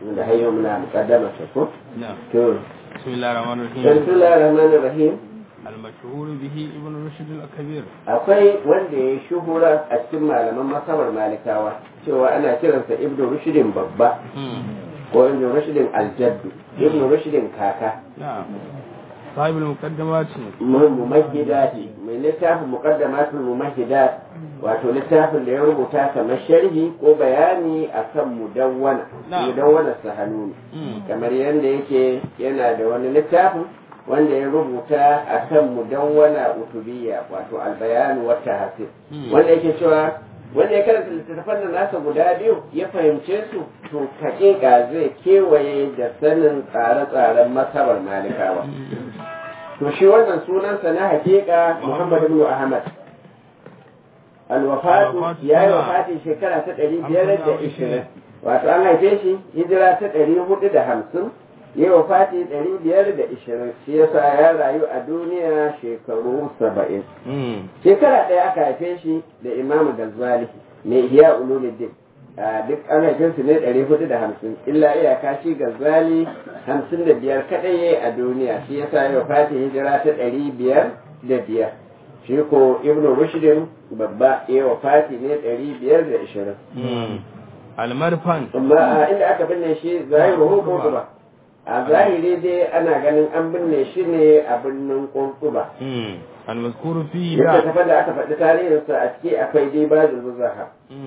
da har yau muna mukaddama ta ko نعم to بسم الله الرحمن الرحيم bismillahir rahmanir rahim المشهور به ابن رشد الكبير akwai wanda ya shuhura a cikin malaman masabar malikawa cewa ana kiransa ibnu rushdin babba ko ibnu rushdin aljaddu ibnu rushdin kaka نعم صاحب المقدمات mumahidati mai littafin muqaddamatul mumahidat wato littafin da ya rubuta kamar sharhi ko bayani akan mudawwana Na'am. mudawwana sahanuni kamar yadda yake yana da wani littafin wanda ya rubuta akan mudawwana utubiyya wato albayanu wa tahsib Hmm. wanda yake cewa wanda ya karanta littattafan nan nasa guda biyu ya fahimce su to hakika zai kewaye da sanin tsare-tsaren masabar malikawa to shi wannan sunansa na hakika Muhammad ibn Ahmad al-wafatu Al-wafatu ya yi sana. wafati shekara ta ɗari biyar da ishirin wato an haife shi hijira ta ɗari hudu da hamsin ya yi wafati ɗari biyar da ishirin shi yasa ya rayu a duniya shekaru saba'in shekara ɗaya aka haife shi da imamu Ghazali mai ihya ulumuddin a duk an haife su ne ɗari hudu da hamsin illa iyaka shi Ghazali hamsin da biyar kaɗai yayi a duniya shi yasa ya wafati hijira ta ɗari biyar da biyar shi ko ibnu rushdin babba ya wafati ne ɗari biyar da ishirin المرفن amma a inda aka binne shi zahiru ko a zahiri dai ana ganin an binne shi ne a birnin Kurkuba. المذكور فيه Yadda tafar da aka faɗi tarihinsa a ciki akwai dai ba da zaha.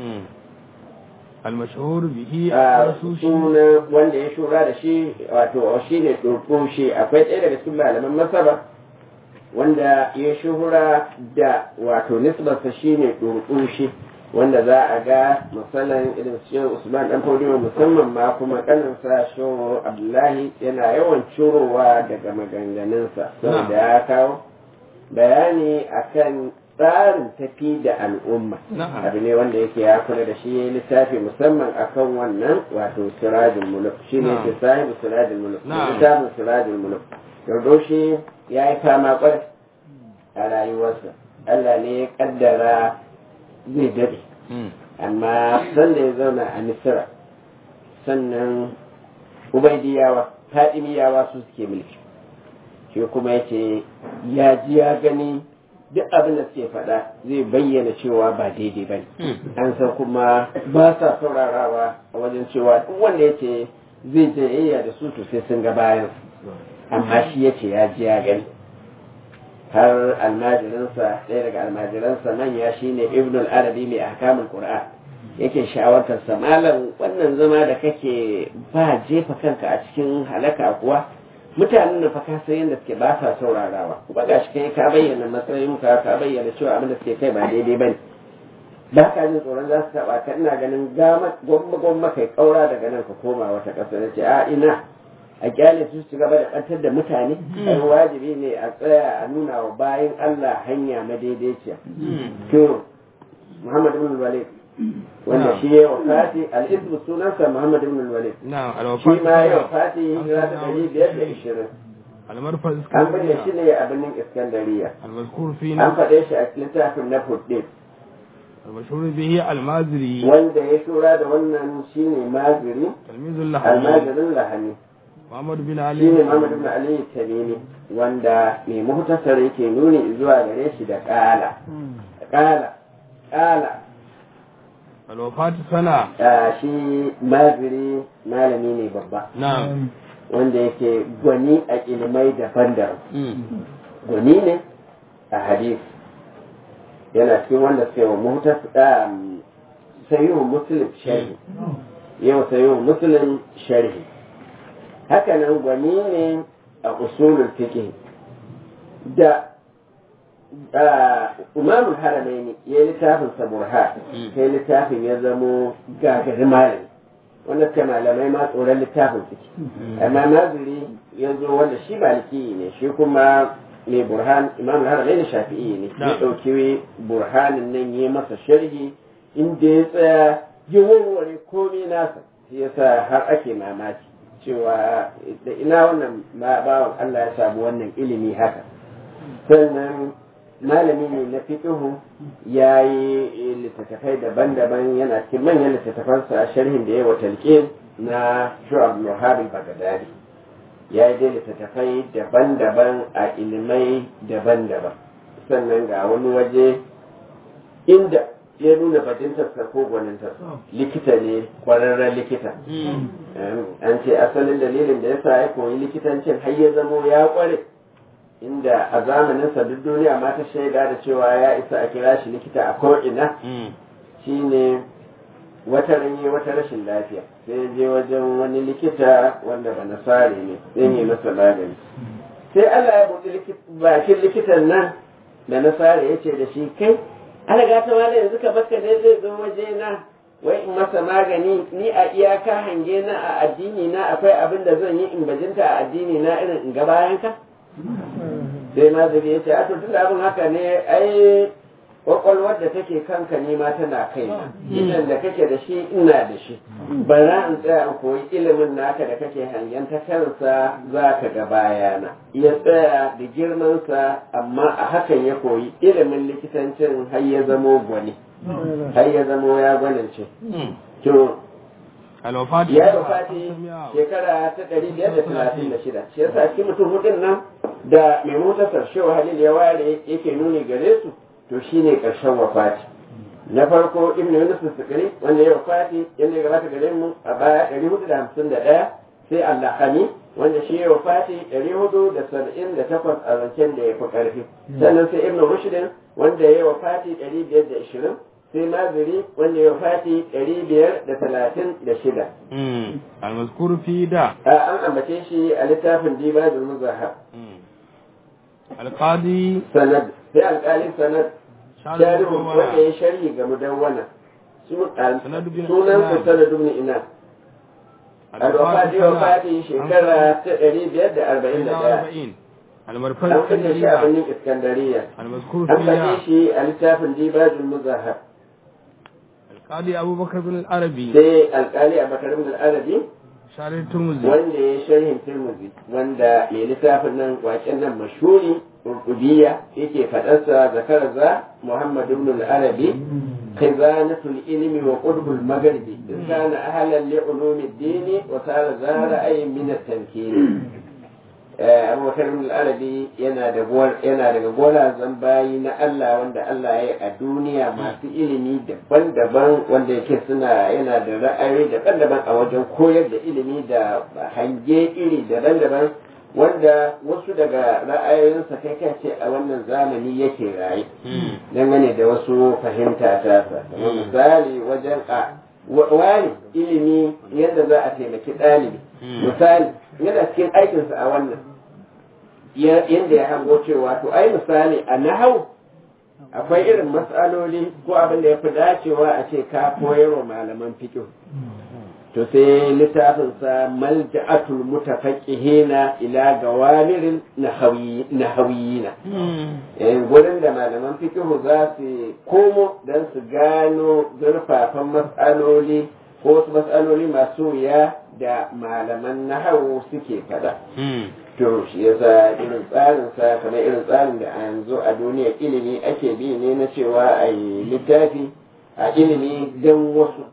المشهور به A الرسوشي suna wanda ya shura da shi wato shi ne shi akwai ɗaya daga cikin malaman masaba wanda ya shuhura da wato nisbarsa shi ne shi wanda za a ga misalan irin su usman dan fodiyo musamman ma kuma kaninsa shehu abdullahi yana yawan curowa daga maganganunsa saboda ya kawo bayani akan tsarin tafi da al'umma Na'am. abu ne wanda yake ya kula da shi ya yi littafi musamman akan wannan wato sirajin muluk shi ne Na'am. ke sahibu sirajin muluk Na'am. littafin sirajin muluk shi ya yi fama kwarai a rayuwarsa Allah ne ya kaddara zai daɗe amma sanda ya zauna a misira sannan ubaidiyawa fadimiyawa su suke mulki shi kuma ya ce ya ji ya gani duk abin da suke faɗa zai bayyana cewa ba daidai ba ne an san kuma ba sa saurarawa a wajen cewa duk wanda ya ce zai jayayya da su to sai sun ga bayan amma shi ya ce ya ji ya gani har almajirinsa ɗaya daga almajiransa manya shine ibn al-arabi mai ahkamul qur'an yake shawartar sa malam wannan zama da kake ba jefa kanka a cikin halaka kuwa mutanen da fa ka san yadda suke ba sa saurarawa kuma gashi kai ka bayyana matsayin ka ka bayyana cewa abin da suke kai ba daidai bane ba ka jin tsoron za su taɓa ka ina ganin gama gwamma gwamma kai kaura daga nan ka koma wata ƙasa na ce a ina a kyale su su gaba da ɓantar da mutane ai wajibi ne a tsaya a nuna wa bayan Allah hanya madaidaiciya to Muhammad ibn Walid wanda Na'am. shi ya wafati al-ismu sunansa Muhammad ibn Walid نعم shi الوفاة ma ya wafati hijira ta ɗari biyar da ishirin المرفأ an binne shi ne a birnin Iskandariya المذكور an فينا faɗe shi a littafin na Fuddin المشهور به المازري wanda ya shura da wannan shine maziri تلميذ الله almajirin lahani محمد بن shine علي Muhammad ibn Ali Tamimi wanda mai muhtasar yake nuni zuwa gare shi da kala kala kala الوفاة سنة Ah, shi maziri malami ne babba نعم wanda yake gwani a ilimai daban-daban gwani ne a hadis yana cikin wanda suka yi wa muhtasar sayihu muslim sharhi yau sayihu muslim sharhi hakanan gwani ne a usulul fiqh da umamul haramaini ya yi littafin sa burha sai littafin ya zamo gagari malami wanda suka malamai ma tsoron littafin suke amma naziri ya zo wanda shi maliki ne shi kuma mai burhan imam haramaini shafi'i ne ya ɗauki burhanin nan ya masa sharhi inda ya tsaya ya warware komai nasa shi yasa har ake mamaki cewa da ina wannan bawan Allah ya samu wannan ilimi haka sannan malami ne na fiƙihu ya yi littattafai daban-daban yana cikin manyan littattafansa a sharhin da ya wa talqin na shu'ab muhabil bagadadi ya yi dai littattafai daban-daban a ilimai daban-daban sannan ga wani waje inda ya nuna bajintarsa ko gwanintarsa likita ne kwararren likita an ce asalin dalilin da ya sa ya koyi likitancin har ya zamo ya kware inda a zamaninsa duk duniya ma ta shaida da cewa ya isa a kira shi likita a ko'ina shine wata ranye wata rashin lafiya sai je wajen wani likita wanda ba nasare ne sai yi masa magani sai Allah ya buɗe bakin likitan nan da nasare ya ce da shi kai alaga ta wani yanzu ka baka ne zai zo waje na wai in masa magani ni a iyaka hange na a addini na akwai abin da zan yi in bajinta a addini na irin in ga bayan ka sai mazari ya ce a to tunda abin haka ne ai kwakwalwar da take kanka ne ma tana kai na idan da kake da shi ina da shi bara in tsaya in koyi ilimin naka da kake hangen ta kansa za ka ga bayana ya tsaya da girmansa amma a hakan ya koyi ilimin likitancin har ya zamo gwani har ya zamo ya gwanince to alwafati ya yi wafati shekara ta ɗari biyar da talatin da shida shi yasa cikin mutum hudun nan da mai motasar shewa halil ya ware yake nuni gare su to shine ƙarshen wafati na farko ibn yunus sukari wanda ya wafati yadda ya gabata gare mu a baya ɗari hudu da hamsin da ɗaya sai allahami wanda shi ya wafati ɗari hudu da saba'in da takwas a zancen da ya fi ƙarfi sannan sai ibn rushdin wanda ya wafati ɗari biyar da ishirin sai maziri wanda ya wafati ɗari biyar da talatin da shida. almazkur fi da An ambace shi a littafin Dibajul Muzahab. alqadi Sanad sai alƙalin sanad sharihu wanda ya sharhi ga mudawwana. Sanad bin Sunan su Inan. sanad ibn Inan. Al-Wafati wafati shekara ta ɗari biyar da arba'in da ɗaya. المرفق An kashe shi a birnin Iskandariya. المذكور An فيها kashe shi a littafin Dibajul Muzahab. القاضي أبو بكر بن العربي Sai alƙali a Bakar ibn al-Arabi شارع الترمذي wanda ya sharhin Tirmidhi wanda mai littafin nan waken nan mashhuri Urqudiyya yake faɗarsa zakarza Muhammad ibn al-Arabi khizanatul ilmi wa qutbul magharibi in kana ahlan li ulumi ad-din wa sara zahara ay min at-tamkin Abu Bakar ibn al-Arabi yana da yana daga golazan bayi na Allah wanda Allah ya yi a duniya masu ilimi daban-daban wanda yake suna yana da ra'ayi daban-daban a wajen koyar da ilimi da hange iri daban-daban wanda wasu daga ra'ayoyinsa kai kai ce a wannan zamani yake raye dangane da wasu fahimta ta sa kamar misali wajen a wani ilimi yadda za a taimaki ɗalibi misali yana cikin aikinsa a wannan yadda ya hango cewa to ai misali a nahau akwai irin matsaloli ko abin da ya fi dacewa a ce ka koyarwa malaman fiqh to sai littafinsa malja'atul mutafaqihina ila gawamirin nahawiyina gurin da malaman fiqh za su komo don su gano zurfafan matsaloli ko wasu matsaloli masu wuya da malaman nahawu suke fada to shi yasa irin tsarin sa kamar irin tsarin da a yanzu a duniyar ilimi ake bi ne na cewa a yi littafi a ilimi don wasu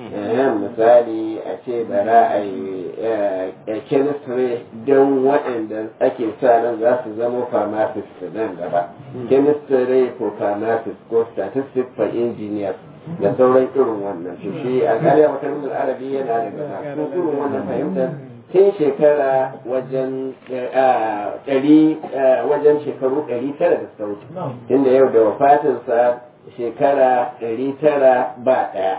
misali a ce bara a yi chemistry don waɗanda ake sa nan za su zama pharmacist nan gaba chemistry for pharmacist ko statistics for engineers da sauran irin wannan to shi a galiya makarantar arabi yana daga masu irin wannan fahimtar tun shekara wajen ɗari wajen shekaru ɗari tara da suka wuce inda yau da wafatinsa shekara ɗari tara ba ɗaya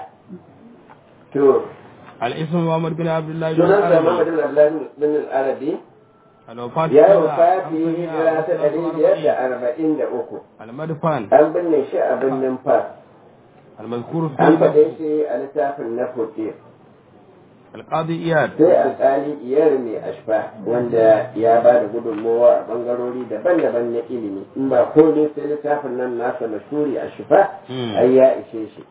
to الاسم محمد بن عبد الله بن sunansa Muhammad العربي bin Abdullah bin al-Arabi الوفاة ya yi سنة wafati hijira ta ɗari biyar da 545. arba'in da uku المدفن an binne shi a birnin Fas المذكور an faɗe فيه shi a littafin na Fotir القاضي إياد sai alƙali iyar mai ashfa wanda ya ba da gudunmowa a ɓangarori daban-daban na ilimi in ba komai sai littafin nan nasa mashuri a shifa Hmm. ai ya ishe shi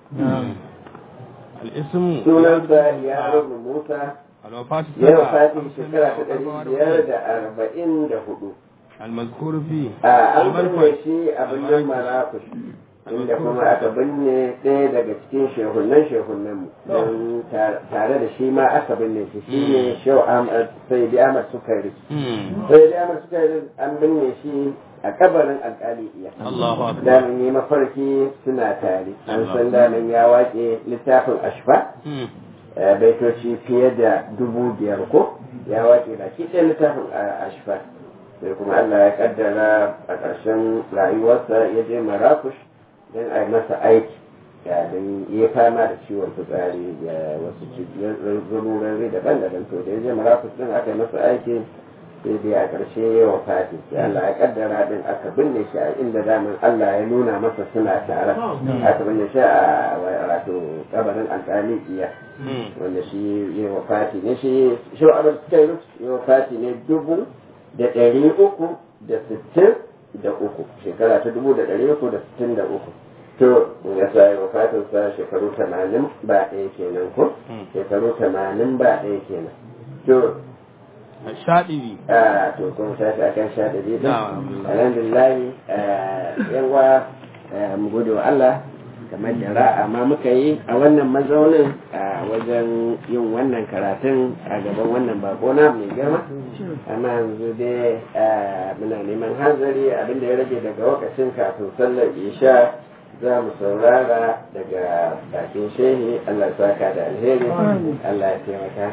الاسم sunansa ya rubu musa الوفاة ya سنة wafati shekara ta ɗari biyar 545. da arba'in da hudu المذكور فيه a an المدفن binne shi a birnin marakush inda kuma aka binne ɗaya daga cikin shehunan shehunan mu don tare da shi ma aka binne shi shi ne shehu ahmad sai bi ahmad sukari sai bi ahmad sukari an binne shi a kabarin alkali iya Allahu akbar damin yi mafarki suna tare an san damin ya waƙe littafin ashfa eh, baitoci fiye da dubu biyar ko ya waƙe baki ɗaya littafin a- ashfa sai kuma Allah ya kaddara a ƙarshen rayuwarsa ya je marakush don a yi masa aiki ya don ya fama da ciwon fitsari da wasu zururari daban-daban to da ya je marakush din aka yi masa aiki sai dai a ƙarshe ya wa fati sai Allah ya kaddara din aka binne shi a inda daman Allah ya nuna masa suna tare aka binne shi a wato kabarin alƙali iya wanda shi ya wa fati ne shi shi wa abin suka yi ya wa fati ne dubu da ɗari uku da sittin da uku shekara ta dubu da ɗari uku da sittin da uku to ya sa ya wa fatin sa shekaru tamanin ba ɗaya kenan ko shekaru tamanin ba ɗaya kenan to الشاطبي a to kun tashi akan sha da biyu Na'am, alhamdulillah yawa mu gode wa Allah kamar da ra'a ma muka yi a wannan mazaunin a wajen yin wannan karatun a gaban wannan bako na mai girma amma yanzu dai ah, muna neman hanzari abinda ya rage daga lokacin kafin sallar isha za mu saurara daga bakin shehi Allah ya saka da alheri Allah ya taimaka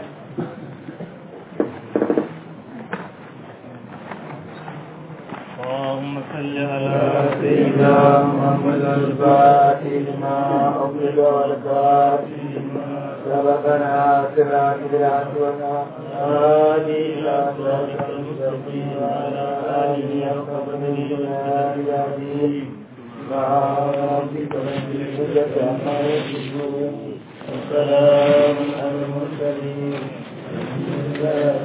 اللهم صل على سيدنا محمد الفاتح لما أغلق والفاتح لما سبقنا صراط العدوان هادي إلى صراط المستقيم وعلى آله حق قدره العظيم مع ربك رب العزة عما يصفون وسلام على المرسلين الحمد لله